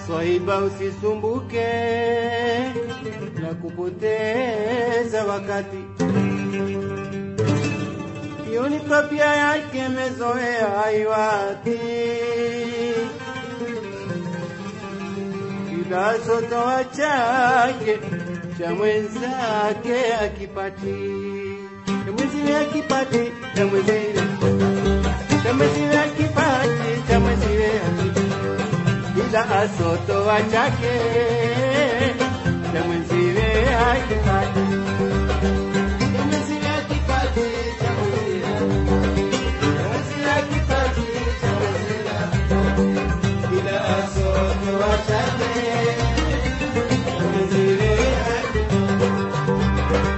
Swahiba, usisumbuke na kupoteza wakati. Hiyo ni tabia yake, mezoea haiwati. Kila sotoa chake cha mwenzake akipati, cha mwenziwe akipati, cha mwenziwe cha mwenziwe akipati, cha mwenziwe akipati ila asotoa chake cha mwenziwe akipati cha mwenziwe akipati cha mwenziwe cha mwenziwe akipati cha mwenziwe akipati ila asotoa chake cha mwenziwe akipati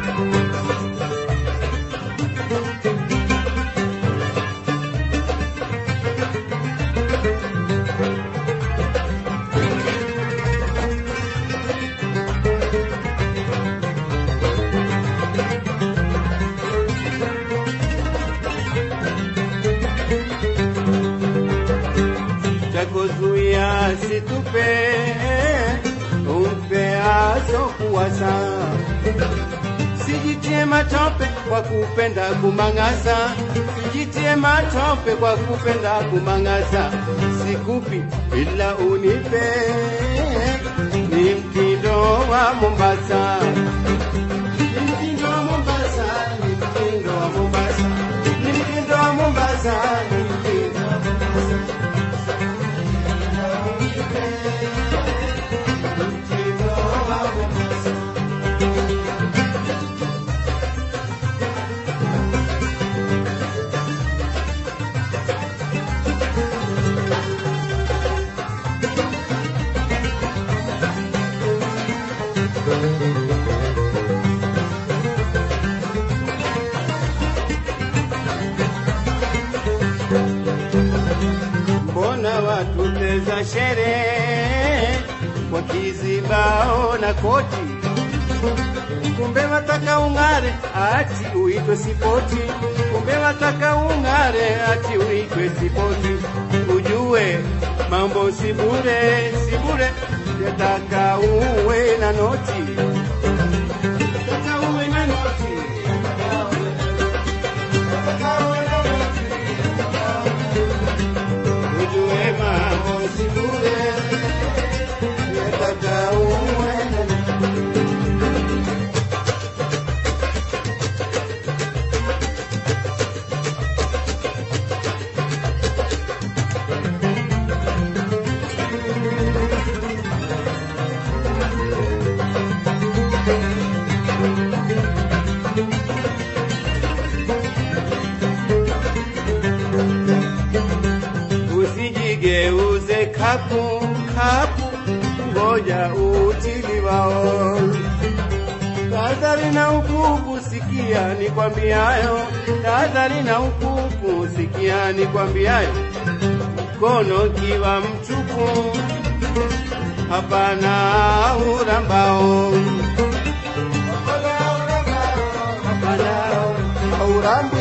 chakuzuia situpe umpe asokuwasa sijitie matope kwa kupenda kumang'asa sijitie matope kwa kupenda kumang'asa sikupi ila unipe ni mtindo wa Mombasa ni mtindo wa Mombasa ni mtindo wa Mombasa ni mtindo wa Mombasa ni mtindo wa Mombasa mbona watuteza sherehe kwa kizibao na koti, kumbe wataka ung'are ati uitwe sipoti, kumbe wataka ung'are ati uitwe sipoti. Ujue mambo si bure, si bure, yataka uwe na noti, yataka uwe na noti, yataka uwe na noti ujue mambo si bure, yataka uwe na usijigeuze kapu kapu, ngoja utiliwao. Tahadhari na ukuku, sikia nikwambiayo, tahadhari na ukuku, sikia nikwambiayo. Mkono kiwa mtupu, hapana urambao, hapana urambi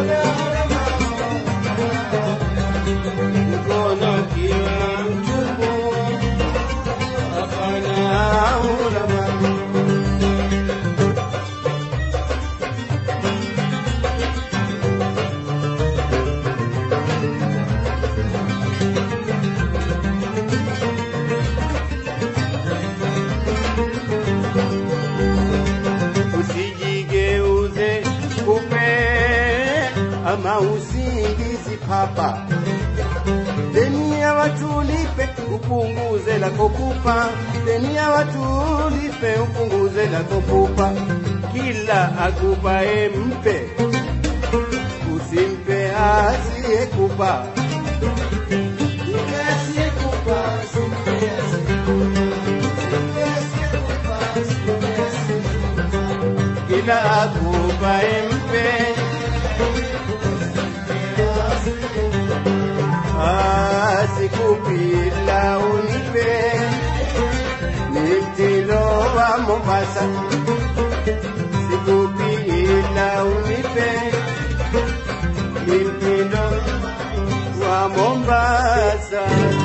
mkono kiwa mtupu, hapana urambao. usijigeuze kupe ama usingizi papa deni ya watu lipe upunguze la kokupa deni ya watu lipe upunguze la kokupa kila akupae mpe usimpe asiyekupa Mpe asiyekupa, usimpe asiyekupa. Usimpe asiyekupa, usimpe asiyekupa kila akupae mpe asikupi ila unipe ni mtindo wa Mombasa sikupi ila unipe ni mtindo wa Mombasa